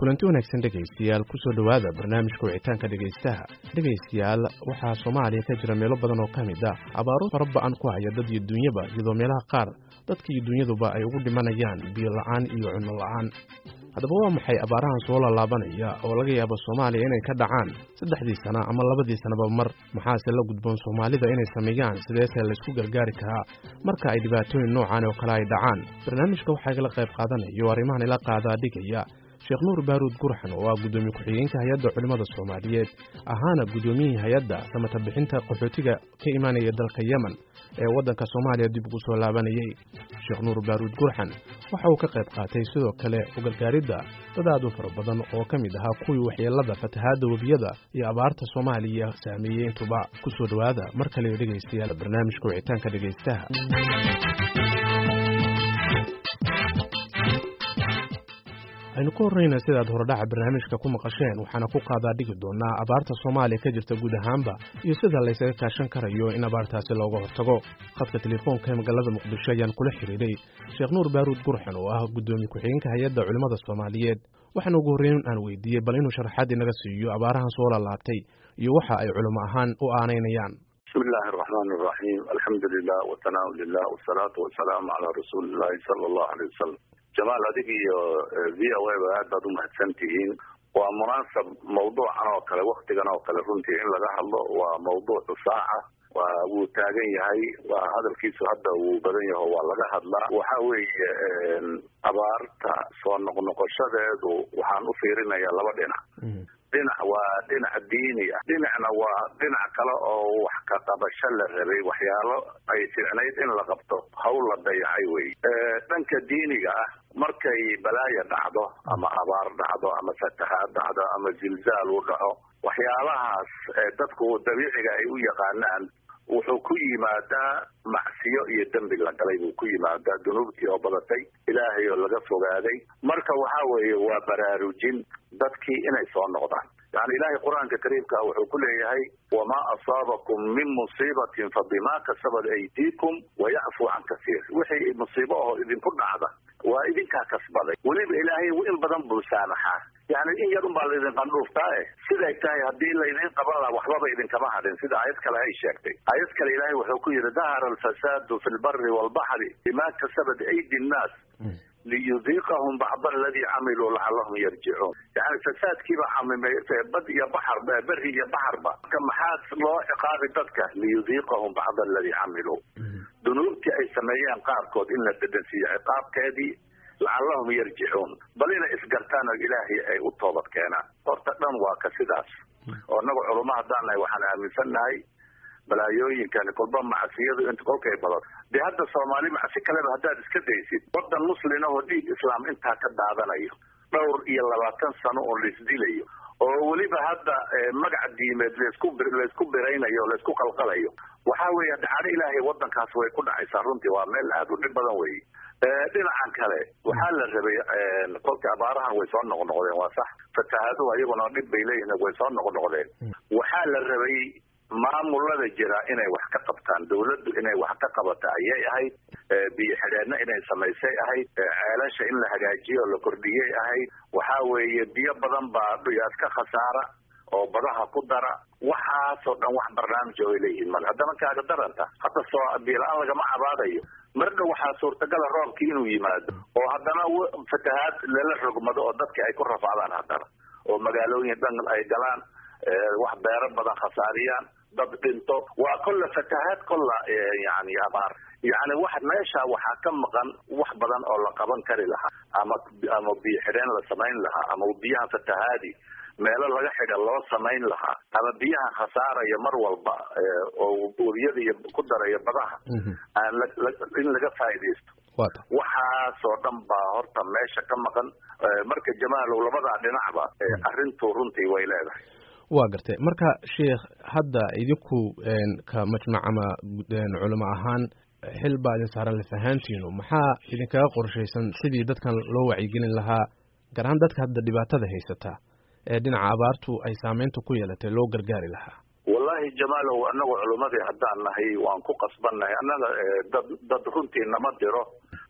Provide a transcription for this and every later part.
kulanti wanaagsan dhegaystayaal kusoo dhowaada barnaamijka wicitaanka dhegaystaha dhegaystayaal waxaa soomaaliya ka jira meelo badan oo ka mid a abaaro fara ba-an ku haya dad iyo dunyaba iyadoo meelaha qaar dadka iyo dunyaduba ay ugu dhimanayaan biyo la-aan iyo cunno la-aan haddaba waa maxay abaarahan soo laalaabanaya oo laga yaabo soomaaliya inay ka dhacaan saddexdii sana ama labadii sanaba mar maxaase la gudboon soomaalida inay sameeyaan sideese laysku gargaari karaa marka ay dhibaatooyin noocan oo kale ay dhacaan barnaamijka waxaa igala qayb qaadanayo arrimahan ila qaadaa dhigaya sheekh nuur baaruud gurxan oo ah guddoomiye ku-xigeenka hay-adda culimmada soomaaliyeed ahaana guddoomiyihii hay-adda samata bixinta qaxootiga ka imaanaya dalka yemen ee waddanka soomaaliya dib ugu soo laabanayey sheekh nuur baaruud gurxan waxa uu ka qayb qaatay sidoo kale ugargaaridda dad aad u fara badan oo ka mid ahaa kuwii waxyeelada fatahaadda webiyada iyo abaarta soomaaliya saameeyey intuba ku soo dhowaada mar kale dhegaystayaal barnaamijka wicitaanka dhegaystaha aynu ka horreyna sidaad horedhaca barnaamijka ku maqasheen waxaana ku qaadaa dhigi doonaa abaarta soomaaliya ka jirta guud ahaanba iyo sida laysaga kaashan karayo in abaartaasi looga hortago khadka telefoonka ee magaalada muqdisho ayaan kula xiriiray sheekh nuur baaruud gurxan oo ah guddoomiye ku-xigeenka hay-adda culimmada soomaaliyeed waxaana ugu horreyn aan weydiiyey bal inuu sharaxaad inaga siiyo abaarahan soo lalaabtay iyo waxa ay culimo ahaan u aanaynayaan bismi illaahi araxmaan araxiim alxamdu lilah wasanaa lilah wasalaatu wasalaamu calaa rasuuli illahi sala allahu aleyh wasalam jamaal adig iyo v o a ba aad baad umahadsan tihiin waa munaasab mawduucan oo kale waktigan oo kale runtii in laga hadlo waa mawduucu saaca waa wuu taagan yahay waa hadalkiisu hadda wuu badan yaho waa laga hadlaa waxa weeye abaarta soo noqnoqoshadeedu waxaan u fiirinayaa laba dhinac dhinac waa dhinac diini ah dhinacna waa dhinac kale oo wax ka qabasho la rabay waxyaalo ay ficnayd in la qabto hawl la dayacay wey dhanka diiniga ah markay balaaya dhacdo ama abaar dhacdo ama fatahaad dhacdo ama zilzaal u dhaco waxyaalahaas dadku dabiiciga ay u yaqaanaan wuxuu ku yimaadaa macsiyo iyo dembi la galay buu ku yimaadaa dunuubtii oo badatay ilaahay oo laga fogaaday marka waxa weeye waa baraarujin dadkii inay soo noqdaan yani ilaahay qur-aanka kariimka wuxuu ku leeyahay wamaa asaabakum min musiibatin fa bimaa kasabat aydiikum wayacfuu can kasiir wixii musiibo oo idinku dhacda waa idinkaa kasbaday weliba ilaahay in badan buu saamaxaa yani in yar unbaa laydin qandhuuftaa e siday tahay haddii laydin qaban laha waxbaba idinkama hadhin sida aayad kale ay sheegtay aayad kale ilaahay wuxuu ku yidhi dahara alfasaadu fi lbari waalbaxri bima kasabat aydi nnaas liyudiiqahum bacda aladii camiluu lacalahum yarjicuun yani fasaadkiiba camimay bad iyo baxar beri iyo baxarba marka maxaa loo ciqaabi dadka liyudiiqahum bacda aladii camiluu dunuubtii ay sameeyeen qaarkood in la dedansiiyo ciqaabkeedii lacallahum yarjicuun bal inay isgartaan oo ilaahay ay u toobad keenaan horta dhan waa ka sidaas oo inagu culamo haddaan nahay waxaan aaminsannahay balaayooyinkani kolba macsiyadu int kolkay badato dee hadda soomaali macsi kaleba haddaad iska daysid wadan muslina oo dhiig islaam intaa ka daadanayo dhowr iyo labaatan sano oo laisdilayo oo weliba hadda magac diimeed laisku laysku biraynayo o laysku qalqalayo waxa weeye dacano ilaahay wadankaas way ku dhacaysaa runtii waa meel aad u dhib badan wey dhinacan kale waxaa la rabay kolka abaarahan way soo noqnoqdeen waa sax fatahaaduhu ayaguna dhib bay leeyihin way soo noqnoqdeen waxaa la rabay maamulada jira inay wax ka qabtaan dawladdu inay wax ka qabato ayay ahayd biyo xidheedna inay samaysay ahayd ceelasha in la hagaajiyo oo la kordhiyay ahayd waxa weeye biyo badan baa dhiyaas ka khasaara oo badaha ku dara waxaasoo dhan wax barnaamij oo ay leeyihiin male haddana kaaga daranta hadda soo biila-aan lagama cabaadayo mar dhow waxaa suurtagala roobkii inuu yimaado oo haddana fatahaad lala rogmado oo dadki ay ku rafaadaan haddana oo magaalooyin dhan ay galaan wax beero badan khasaariyaan dad dhinto waa kolla fatahaad kolla yani abaar yani wax meesha waxaa ka maqan wax badan oo la qaban kari lahaa ama ama biyo xidheen la samayn lahaa ama biyaha fatahaadi meelo laga xidha loo samayn lahaa ama biyaha khasaaraya mar walba oo webiyada iyo ku daraya badaha aan in laga faaidaysto waxaasoo dhan baa horta meesha ka maqan marka jamaalow labadaa dhinacba arrintu runtii way leedahay waa gartay marka sheikh hadda idinku ka majmac ama culimo ahaan xil baa idin saaran lafahaantiinu maxaa idinkaga qorshaysan sidii dadkan loo wacyigelin lahaa gaar ahaan dadka hadda dhibaatada haysata ee dhinaca abaartu ay saameynta ku yeelatay loo gargaari lahaa wallahi jamaalow anagu culimmadii haddaan nahay waan ku qasbannahay annaga dad dad runtii nama diro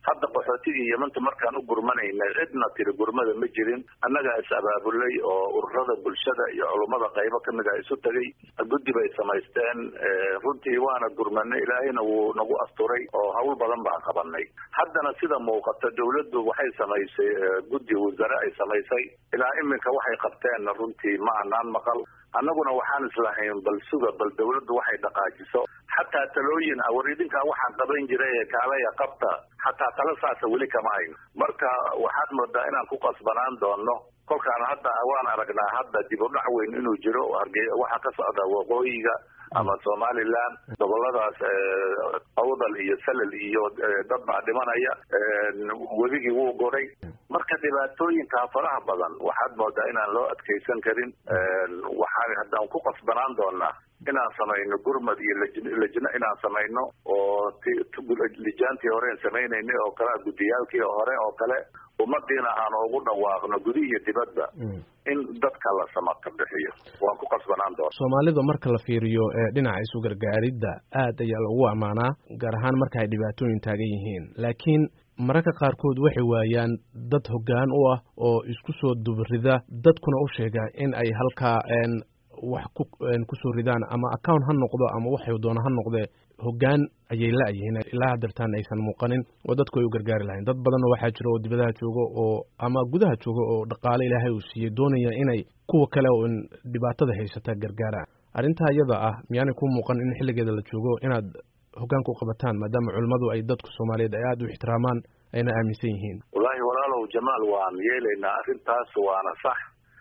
hadda qaxootigii yamanta markaan u gurmanaynay cidna tiri gurmada ma jirin annagaa is abaabulay oo ururada bulshada iyo culummada qaybo kamid ah isu tegay guddi bay samaysteen runtii waana gurmanay ilaahayna wuu nagu asturay oo hawl badan baan qabanay haddana sida muuqata dawladdu waxay samaysay guddi wasare ay samaysay ilaa iminka waxay qabteen runtii ma anaan maqal annaguna waxaan islahayn bal suga bal dawladdu waxay dhaqaajiso xataa talooyin ah war idinkaa waxaan qaban jiray kaalaya qabta xataa tala saasa weli kama hayno marka waxaad moodaa inaan ku qasbanaan doono kolkaan hadda waan aragnaa hadda dib u dhac weyn inuu jiro harge waxaa ka socda waqooyiga ama somaliland goboladaas awdal iyo salal iyo dad baa dhimanaya webigii wuu goday marka dhibaatooyinkaa faraha badan waxaad moodaa inaan loo adkaysan karin waxaan haddaan ku qasbanaan doonaa inaan samayno gurmad iyo lajno inaan samayno oo lijaantii horeen samaynaynay oo kale guddiyaalkii hore oo kale ummadiina aan ugu dhawaaqno gudi iyo dibadba in dadka la samaka bixiyo waan ku qasbanaan doona soomaalida marka la fiiriyo dhinaca isu gargaaridda aad ayaa lagu ammaanaa gaar ahaan marka ay dhibaatooyin taagan yihiin laakiin mararka qaarkood waxay waayaan dad hoggaan u ah oo isku soo dubrida dadkuna u sheega in ay halkaa wax ku kusoo ridaan ama account ha noqdo ama waxay doona ha noqdee hoggaan ayay la-yihiin ilaa hadeertaan aysan muuqanin oo dadku ay u gargaari lahayn dad badanna waxaa jira oo dibadaha jooga oo ama gudaha jooga oo dhaqaale ilaahay uu siiyey doonaya inay kuwa kale oo dhibaatada haysata gargaaraan arrintaa iyada ah miyaanay ku muuqan in xilligeeda la joogo inaad hoggaanka u qabataan maadaama culimmadu ay dadku soomaaliyeed ay aada u ixtiraamaan ayna aaminsan yihiin wallaahi walaalow jamaal waan yeelaynaa arrintaas waana sax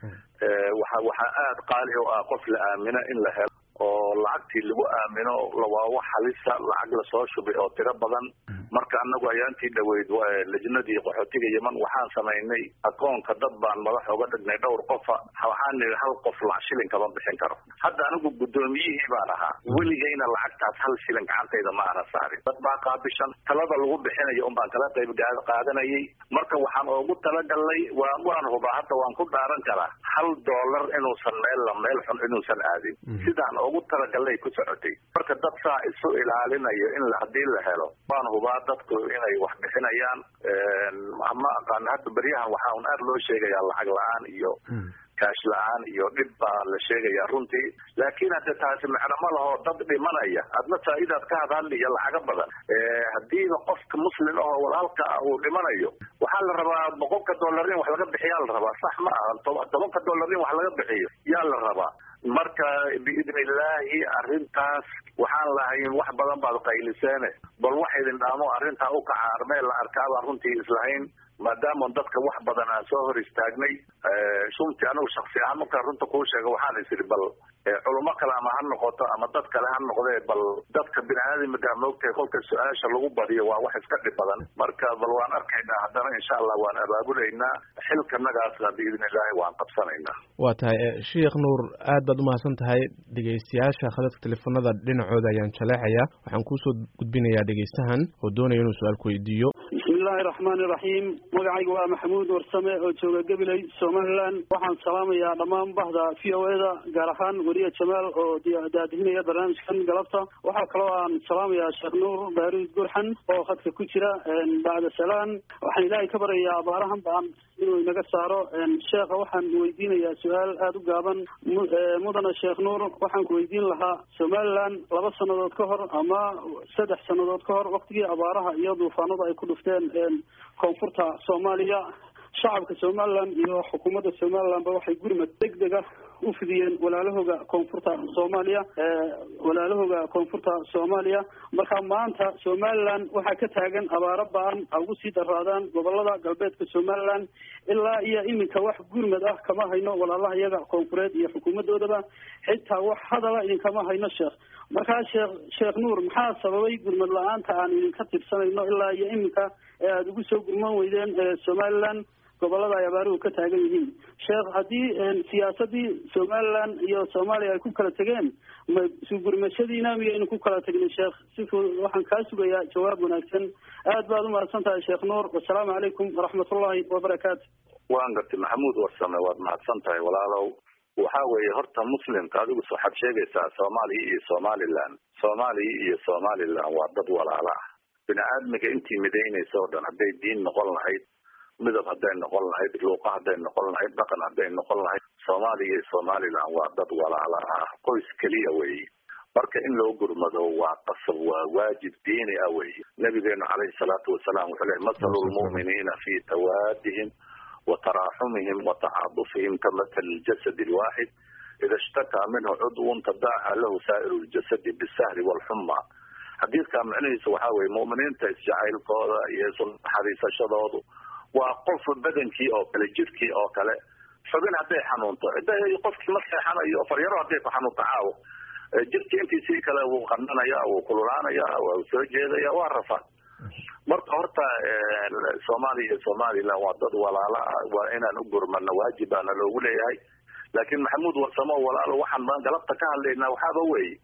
waxa waxaa aada qaali u ah qof la aamino in la helo oo lacagtii lagu aamino waa wax halisa lacag lasoo shubay oo tiro badan marka anagu ayaantii dhaweyd lajnadii qaxootiga yeman waxaan samaynay akoonka dad baan madax oga dhignay dhowr qofa waxaan nidhi hal qof lac shilin kama bixin karo hadda anigu guddoomiyihii baan ahaa weligayna lacagtaas hal shilin gacantayda ma ana saarin dad baa qaabishan talada lagu bixinayo un baan kala qayb qaadanayay marka waxaan oogu talagalnay waa waan hubaa hadda waan ku dhaaran karaa hal doolar inuusan meel meel xun inuusan aadin sidaan ugu talagalnay ku socotay marka dad saa isu ilaalinayo in haddii la helo waan hubaa dadku inay wax bixinayaan ma aqaan hadda beryahan waxaa un aad loo sheegayaa lacag la-aan iyo kaash la-aan iyo dhib baa la sheegayaa runtii laakiin hadde taasi macno ma laho dad dhimanaya adna faa'idaad ka hadhadli iyo lacaga badan haddiiba qofka muslim ahoo walaalka ah uu dhimanayo waxaa la rabaa boqolka dollar in wax laga bixiyaa la rabaa sax ma aha tobanka dollar in wax laga bixiyo yaa la rabaa marka biidni illaahi arrintaas waxaan lahayn wax badan baad qayliseene bal wax idin dhaamo arrintaa u kaca armeel la arkaa baan runtii islahayn maadaama dadka wax badan aan soo hor istaagnay runtii anigu shaksi ahaan markaan runta kuu sheega waxaan is idhi bal culamo kale ama ha noqoto ama dad kale ha noqdee bal dadka bini aadamka moogtahay kolka su-aasha lagu badiyo waa wax iska dhib badan marka bal waan arkaynaa haddana insha allah waan abaabulaynaa xilkanagaasna biidni illaahi waan qabsanaynaa waa tahay sheekh nuur aad baad umahadsan tahay dhegeystayaasha khadadka telefoonada dhinacooda ayaan jaleexayaa waxaan kuusoo gudbinayaa dhegeystahan oo doonaya inuu su-aal ku weydiiyo bismillahi raxmaani raxiim magacayga waa maxamuud warsame oo jooga gabiley somaliland waxaan salaamayaa dhammaan bahda v o eda gaar ahaan weriye jamaal oo daadihinaya barnaamijkan galabta waxaa kaloo aan salaamayaa sheekh nuur baaruud gurxan oo khadka ku jira bacda salaan waxaan ilaahay ka baryayaa abaarahan baan inuu inaga saaro sheekha waxaan weydiinayaa su-aal aada u gaaban mudana sheekh nuur waxaan ku weydiin lahaa somaliland laba sanadood ka hor ama saddex sanadood ka hor waktigii abaaraha iyo duufaanada ay ku dhufteen koonfurta soomaaliya shacabka somaliland iyo xukuumadda somalilandba waxay gurmad deg dega u fidiyeen walaalahooga koonfurta soomaaliya walaalahooga koonfurta soomaaliya marka maanta somaliland waxaa ka taagan abaaro ba-an a ugu sii daraadaan gobolada galbeedka somaliland ilaa iyo iminka wax gurmad ah kama hayno walaalaha iyaga koonfureed iyo xukuumadoodaba xitaa wax hadala idinkama hayno sheekh markaa sheekh sheekh nuur maxaa sababay gurmad la-aanta aan idinka tirsanayno ilaa iyo iminka ee aada ugu soo gurman weydeen somaliland gobolada ay abaaruhu ka taagan yihiin sheekh haddii siyaasadii somaliland iyo soomaaliya ay ku kala tegeen ma sugurmashadiina miyaynu ku kala tegnay sheekh si fudud waxaan kaa sugayaa jawaab wanaagsan aad baad umahadsan tahay sheekh nuur wasalaamu calaykum waraxmatullahi wabarakaatu waan gartay maxamuud warsame waad mahadsan tahay walaalow waxa weeye horta muslimka adigu waxaad sheegaysaa soomaaliya iyo somaliland soomaaliya iyo somaliland waa dad walaala ah bini aadmiga intii midaynaysa oo dhan hadday diin noqon lahayd midab hadday noqon lahayd luuqa hadday noqon lahayd dhaqan hadday noqon lahayd soomaaliya iyo somaliland waa dad walaala ah qoys keliya weeye marka in loo gurmado waa qasab waa waajib diini ah weeye nabigeenu calayhi salaatu wasalaam wuxuu lehy mathalu lmu'miniina fi tawaadihim wa taraaxumihim wa tacaadufihim ka mathali ljasad alwaaxid ida ishtakaa minhu cudwun tadaaca lahu saa'iru ljasadi bisahri walxuma xadiidkaa macnihiisu waxaa weye mu'miniinta isjacaylkooda iyo isulnaxariisashadoodu waa qof badankii oo kale jirkii oo kale xubin hadday xanuunto qofkii ma seexanayo faryaro hadday ku xanuunto caawo jirkii intiisii kale wuu qananaya wuu kululaanaya waa soo jeedaya waa rafa marka horta soomaaliya iyo somaliland waa dad walaala ah waa inaan u gurmano waajibaana loogu leeyahay laakiin maxamuud warsamo walaalo waxaan baan galabta ka hadlaynaa waxaaba weye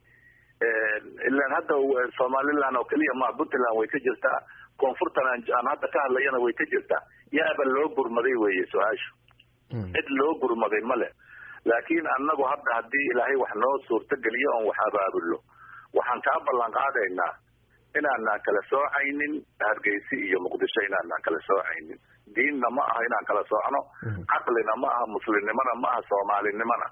ilaan hadda somaliland oo keliya ma puntland way ka jirtaa koonfurtan aan hadda ka hadlayana way ka jirtaa yaaba loo gurmaday weye su-aashu cid loo gurmaday male laakiin annagu hadda haddii ilaahay wax noo suurtogeliyo oon wax abaabulno waxaan kaa ballan qaadaynaa inaanaan kala soocaynin hargeysi iyo muqdisho inaanaan kala soocaynin diinna ma aha inaan kala soocno caqlina ma aha muslimnimona ma aha soomaalinimona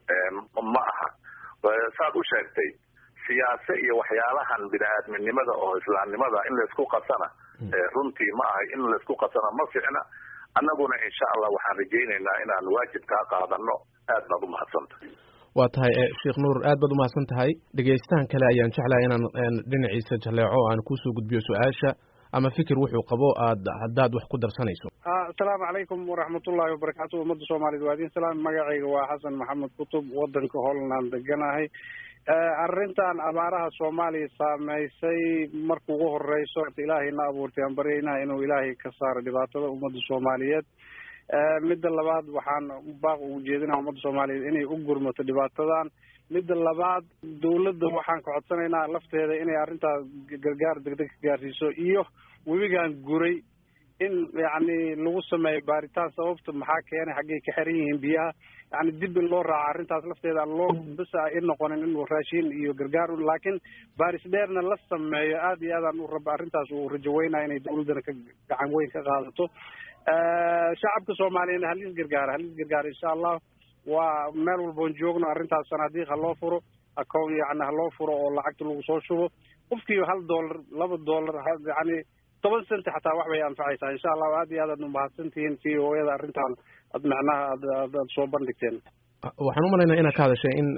ma aha saad u sheegtay siyaase iyo waxyaalahan bini-aadminimada oo islaamnimada in laysku qasana runtii ma ahay in laysku qasana ma ficna annaguna insha allah waxaan rajaynaynaa inaan waajib kaa qaadano aad baad umahadsanta waa tahay sheekh nuur aad baad umahadsan tahay dhegaystahan kale ayaan jeclahay inaan dhinaciisa jaleeco aan kusoo gudbiyo su-aasha ama fikir wuxuu qabo aad haddaad wax ku darsanayso asalaamu calaykum waraxmatullaahi wabarakaatu ummadda soomaaliyed waa idin salaam magacayga waa xasan maxamed kutub wadanka holland deganahay arrintan abaaraha soomaaliya saameysay marka ugu horeyso ilaahayna abuurtay aan baryaynaha inuu ilaahay ka saaro dhibaatada ummadda soomaaliyeed midda labaad waxaan baaq ugu jeedinaa ummadda soomaaliyeed inay u gurmato dhibaatadan midda labaad dawladda waxaan ka codsanaynaa lafteeda inay arrintaas gargaar degdeg ka gaarsiiso iyo webigan guray in yacni lagu sameeyo baaritaan sababta maxaa keenay xaggay ka xiran yihiin biyaha yani dib in loo raaco arrintaas lafteeda aan loo basa i noqonin in raashin iyo gargaar laakiin baaris dheerna la sameeyo aad iyo aadaan u raba arrintaas uu rajaweynaya inay dawladdana ka gacan weyn ka qaadato shacabka soomaaliyana halis gargaara halis gargaara insha allah waa meel walboon joogno arrintaas sanaadiiq ha loo furo account yani ha loo furo oo lacagta lagu soo shubo qofkii hal dollar laba dollar yani toban centi xataa wax bay anfacaysaa insha allahu aad iyo aad aad umahadsantihiin v o yada arrintan ad macnaha ad ad aad soo bandhigteen waxaan u malaynaa inaad ka hadashay in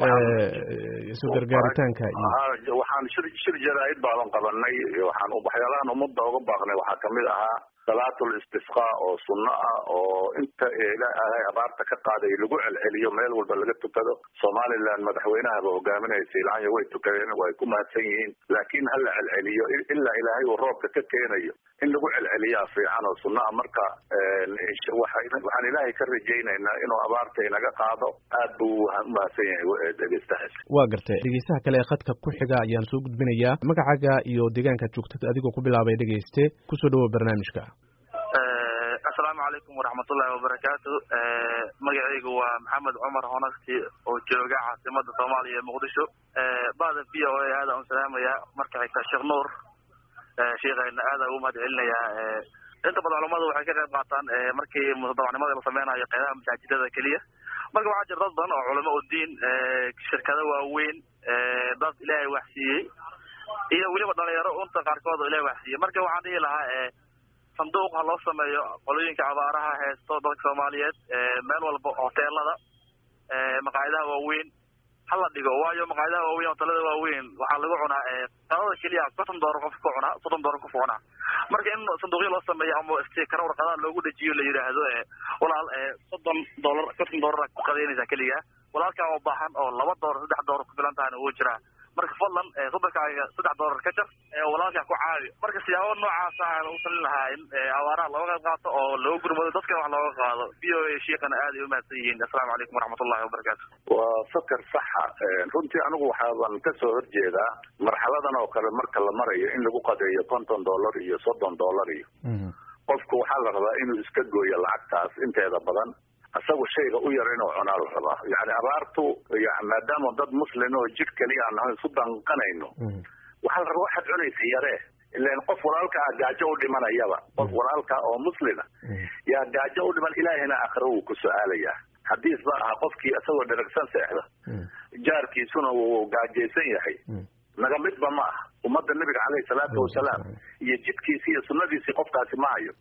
isu gargaaritaanka iyo waxaan shir shir jaraa'id baadan qabanay waxaan waxyaalahan ummadda uga baaqnay waxaa kamid ahaa salaatul istisqa oo sunno ah oo inta ilaahay abaarta ka qaaday lagu celceliyo meel walba laga tukado somaliland madaxweynahaba hogaaminaysa ilaayo way tukadeen way ku mahadsan yihiin laakiin ha la celceliyo ilaa ilaahay uu roobka ka keenayo in lagu celceliyaa fiican oo sunno ah marka waxaan ilaahay ka rajaynaynaa inuu abaarta inaga qaado aad buu umahadsan yahay dhegeystahaas waa gartay dhegeystaha kale ee khadka ku xiga ayaan soo gudbinayaa magacaaga iyo deegaanka joogta adigoo ku bilaabay dhegeyste kusoo dhawow barnaamijka asalaamu calaykum waraxmatullaahi wabarakaatu magacaygu waa maxamed cumar honasti oo jooga caasimada soomaaliya ee muqdisho bada v o a aada un salaamaya marka xigta sheekh nuur sheikayna aada ugu mahad celinayaa inta badan culamadu waxay ka qayb qaataan markii mutadawacnimada la sameynayo qeydaha masaajidada keliya marka waxaa jira dad badan oo culamo u diin shirkado waaweyn dad ilaahay waxsiiyey iyo weliba dhalinyaro unta qaarkood oo ilahay waxsiiyey marka waxaan dhihi lahaa sanduuq ha loo sameeyo qolooyinka abaaraha heesto dadka soomaaliyeed meel walba hoteelada maqaayadaha waaweyn hala dhigo waayo maqaayadaha waaweyn hoteelada waaweyn waxaa lagu cunaa qadada keliya konton doolar qof ka cunaa soddon doolar qof cunaa marka in sanduuqyo loo sameeyo ama stikara warqadaha loogu dejiyo la yidhaahdo walaal soddon doolar konton doolar ku qadaynaysaa keliya walaalkaa oo baahan oo laba doolar saddex doolar ku filan tahana wuu jiraa marka fadlan soddonkaaga saddex doolar ka jar walaalkaa ku caawi marka siyaabo noocaasa aan u talin lahaa in abaaraha looga qayb qaato oo looga gurmado dadkana wax looga qaado v o a shiikana aad ay umahadsan yihiin assalaamu calaykum waraxmatullahi wabarakaatu waa fakar saxa runtii anigu waxaaban kasoo horjeedaa marxaladan oo kale marka la marayo in lagu qadeeyo konton dollar iyo soddon dollar iyo qofku waxaa la rabaa inuu iska gooyo lacagtaas inteeda badan isagu shayga u yar inuu cunaa la rabaa yani abaartu maadaama dad muslin oo jir keliya aan nahay isu danqanayno waxaa la rabaa waxaad cunaysa yaree ilan qof walaalka ah gaajo u dhimanayaba qof walaalka oo muslima yaa gaajo u dhiman ilaahina aakhira wuu ku su-aalayaa hadiis ba aha qofkii isagoo dheragsan seexda jaarkiisuna wuu gaajaysan yahay naga midba ma aha ummadda nabiga caleyhi salaatu wasalaam iyo jidkiisi iyo sunadiisii qofkaasi ma hayo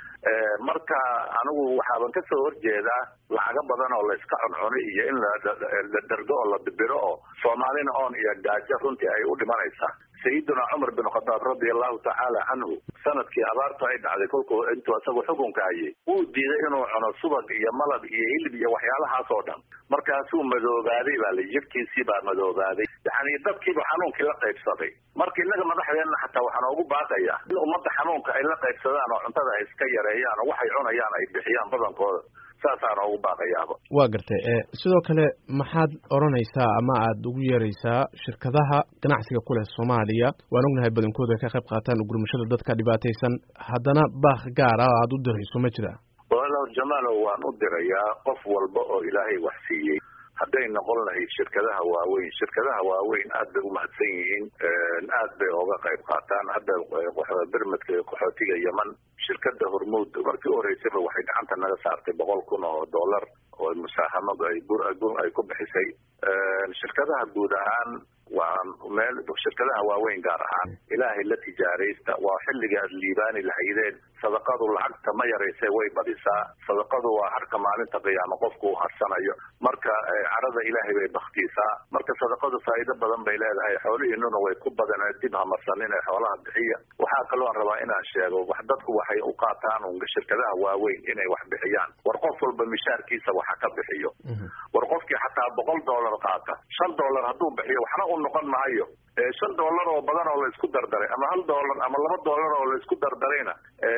marka anigu waxaaban kasoo horjeedaa lacago badan oo layska cuncuni iyo in la dergo oo la dibiro oo soomaalina oon iyo gaajo runtii ay u dhimanaysaa sayiduna cumar bin khadaab radia allahu tacaala canhu sanadkii abaartu ay dhacday kolkuu intuu isagu xukunka hayay wuu diiday inuu cuno subag iyo malab iyo hilib iyo waxyaalahaas oo dhan markaasuu madoobaaday baa la jidhkiisii baa madoobaaday yani dadkiiba xanuunkii la qaybsaday marka innaga madaxdeenna xataa waxaan ugu baaqayaa in ummadda xanuunka ay la qaybsadaan oo cuntada ay iska yareeyaan oo waxay cunayaan ay bixiyaan badankooda saasaan ugu baaqayaaba waa gartay sidoo kale maxaad odhanaysaa ama aad ugu yeeraysaa shirkadaha ganacsiga ku leh soomaaliya waan ognahay badankooda ay ka qayb qaataan gurmashada dadka dhibaataysan haddana baaq gaar ah oo aad u dirayso ma jira walaalow jamaalow waan u dirayaa qof walba oo ilaahay wax siiyey hadday noqon lahayd shirkadaha waaweyn shirkadaha waaweyn aad bay umahadsan yihiin aad bay ooga qayb qaataan hadda bermedka qaxootiga yeman shirkada hormuud markii u horeysayba waxay gacanta naga saartay boqol kun oo dollar oo musaahamadu ay ay ku bixisay shirkadaha guud ahaan waa meel shirkadaha waaweyn gaar ahaan ilaahay la tijaaraysta waa xilliga aad liibaani lahaydeen sadaqadu lacagta ma yarayse way badisaa sadaqadu waa harka maalinta qiyaamo qofku u harsanayo marka carada ilaahay bay baktiisaa marka sadaqadu faa'iido badan bay leedahay xoolihiinuna way ku badan dib hamarsanin ee xoolaha bixiya waxaa kaloon rabaa inaan sheego wax dadku waxay u qaataan un shirkadaha waaweyn inay wax bixiyaan war qof walba mishaarkiisa waxa ka bixiyo war qofkii xataa boqol dollar qaata shan dollar hadduu bixiyo waxna u noqon maayo shan dollar oo badan oo laisku dardaray ama hal dollar ama laba dollar oo laisku dardarayna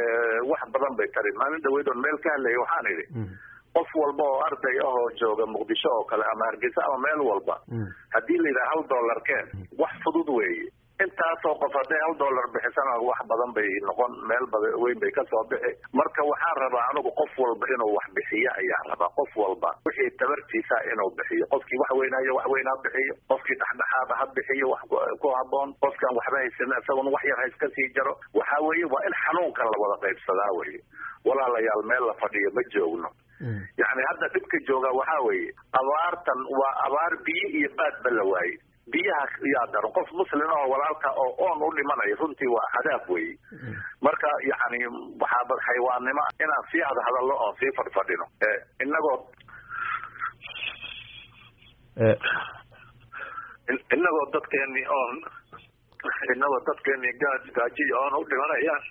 wax badan bay tari maalin dhaweyd oon meel ka hadlaya waxaan idhi qof walba oo arday ah oo jooga muqdisho oo kale ama hargeysa ama meel walba haddii la yidhaha hal dollar keen wax fudud weeye intaasoo qof hadday hal dollar bixisana wax badan bay noqon meel bada weyn bay kasoo bixi marka waxaan rabaa anigu qof walba inuu wax bixiyo ayaa rabaa qof walba wixii tabartiisa inuu bixiyo qofkii wax weynayo wax weyn ha bixiyo qofkii dhexdhexaada ha bixiyo wax ku haboon qofkaan waxba haysan isaguna wax yar ha iska sii jaro waxa weeye waa in xanuunkan la wada qaybsadaa weye walaalayaal meel la fadhiyo ma joogno yacni hadda dhibka jooga waxaa weeye abaartan waa abaar biyo iyo baadba la waaye biyaha yaa daran qof muslim oo walaalka oo oon u dhimanayo runtii waa cadaab weye marka yani waxaa xayawaannimo inaan sii hadhadalno oon sii fadhfadhino inagoo inagoo dadkeeni oon inagoo dadkeeni gaaj gaajiya oon u dhimanayaan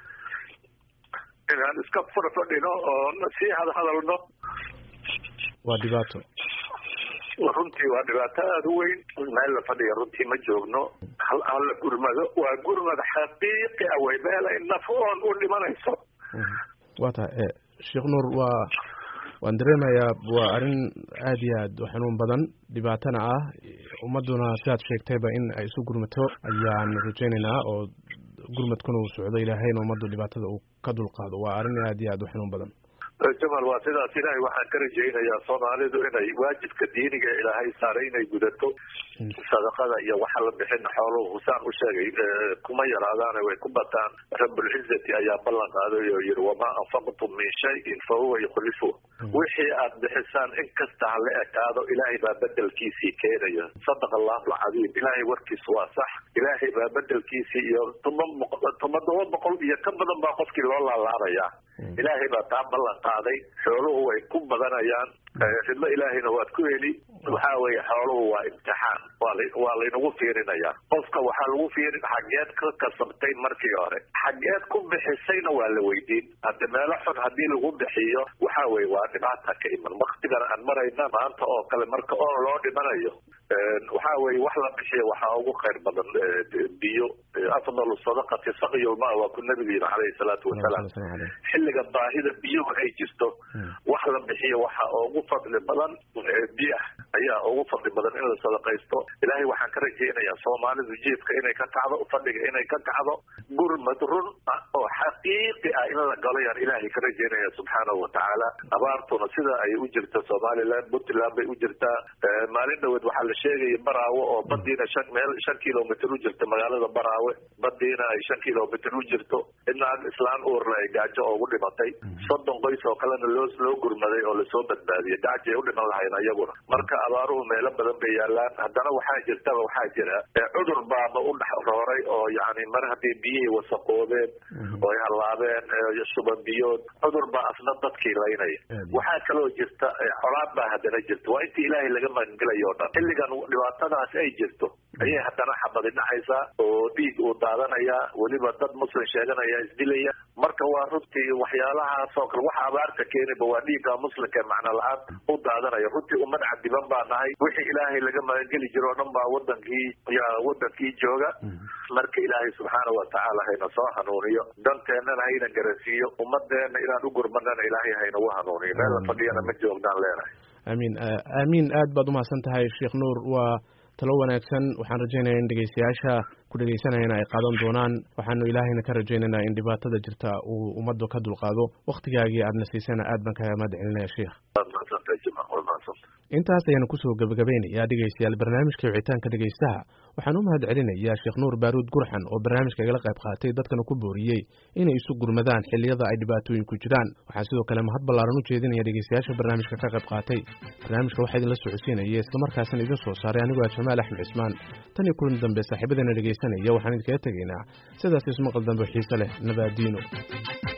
inaan iska fadhfadhino oon sii hadhadalno waa dhibaato runtii waa dhibaato aada u weyn meel la fadhiya runtii ma joogno hal aan la gurmado waa gurmad xaqiiqi ah way meelay naf oon u dhimanayso waa tahay sheekh nuur waa waan dareemayaa waa arrin aad iyo aad u xanuun badan dhibaatana ah ummadduna sidaad sheegtayba in ay isu gurmato ayaan rajaynaynaa oo gurmadkuna uu socdo ilaahayna ummaddu dhibaatada uu ka dulqaado waa arrin aad iyo aad u xanuun badan jamal waa sidaas ilaahay waxaan ka rajaynayaa soomaalidu inay waajibka diiniga ilaahay saaray inay gudato sadaqada iyo waxa la bixin xooluhu husaan u sheegay kuma yaraadaane way ku bataan rabulcizati ayaa ballan qaaday oo yihi wamaa anfaqtum min shayin fa huwa yukhlifu wixii aad bixisaan in kasta ha la ekaado ilaahay baa bedelkiisii keenaya sadaqa allahu alcadiim ilaahay warkiisu waa sax ilaahay baa bedelkiisii iyo tuma todoba boqol iyo ka badan baa qofkii loo laalaabaya ilaahay baa taa ballan qaaday xooluhu way ku badanayaan ridmo ilaahayna waad ku heli waxa weeye xooluhu waa imtixaan waa laynagu fiirinayaa qofka waxaa lagu fiirin xageed ka kasabtay markii hore xageed ku bixisayna waa la weydiin hadda meelo xun haddii lagu bixiyo waxa weye waa dhibaata ka iman waktigan aan marayna maanta oo kale marka oo loo dhimanayo waxa weye wax la bixiyo waxaa ugu khayr badan biyo afdalu sadaqati saqyulma waa ku nabigu yiri calayhi salaatu wasalaam xilliga baahida biyuhu ay jirto wax la bixiyo waxa ugu fadli badan biyaha ayaa ugu fadli badan in la sadaqaysto ilaahay waxaan ka rajaynayaa soomaalidu jiifka inay ka kacdo fadhiga inay ka kacdo gurmad run ah oo xaqiiqi ah in la galo yaan ilaahay ka rajaynaya subxaanahu watacaala abaartuna sida ay u jirta somaliland puntland bay u jirtaa maalin dhaweed waxaa la sheegaya baraawe oo badiina shan meel shan kilomitr u jirta magaalada baraawe badiina ay shan kilomitr u jirto inaag islaan uurna ay gaajo ugu dhimatay soddon qoys oo kalena loo loo gurmaday oo lasoo badbaadiyay gaajo ay u dhiman lahayn ayaguna marka abaaruhu meelo badan bay yaalaan haddana waxaa jirtaba waxaa jira cudur baaba u dhex rooray oo yani mar haddii biyihii wasaqoobeen oo ay hallaabeen shuban biyood cudur baa asna dadkii laynaya waxaa kaloo jirta colaad baa haddana jirta waa intii ilaahay laga magangelayo o dhan xilligan dhibaatadaas ay jirto ayay haddana xabadi dhacaysaa oo dhiig uu daadanayaa weliba dad muslim sheeganaya isdilaya marka waa runtii waxyaalahaas oo kale waxa abaarta keeniba waa dhiigga muslimka ee macno la-aan u daadanaya runtii ummad cadiban baa nahay wixii ilaahay laga magangeli jiro o dhan baa wadankii ya wadankii jooga marka ilaahay subxaana watacaala hayna soo hanuuniyo danteennana hayna garansiiyo ummadeenna inaan u gurmanana ilaahay haynagu hanuuniyo meel la fadhiyana ma joognaan leenahay amiin aamiin aad baad umahadsan tahay sheekh nuur waa talo wanaagsan waxaan rajaynaya in dhegeystayaasha ku dhegeysanayana ay qaadan doonaan waxaanu ilaahayna ka rajaynaynaa in dhibaatada jirta uu ummaddu ka dulqaado wakhtigaagii aadna siisana aad baan kaga mahad celinaya sheikh intaas ayaanu kusoo gebagabaynayaa dhegeystayaal barnaamijka wicitaanka dhegeystaha waxaan u mahad celinayaa sheekh nuur baaruud gurxan oo barnaamijka igala qayb qaatay dadkana ku booriyey inay isu gurmadaan xilliyada ay dhibaatooyin ku jiraan waxaan sidoo kale mahad ballaaran u jeedinaya dhegeystayaasha barnaamijka ka qayb qaatay barnaamijka waxaa idinla socodsiinaya islamarkaasina idin soo saaray anigoo ah jamaal axmed cismaan tan iyo kulan dambe saaxiibadeena dhegeysanaya waxaan idinkaga tegaynaa sidaas ismaqal dambe xiise leh nabaadiino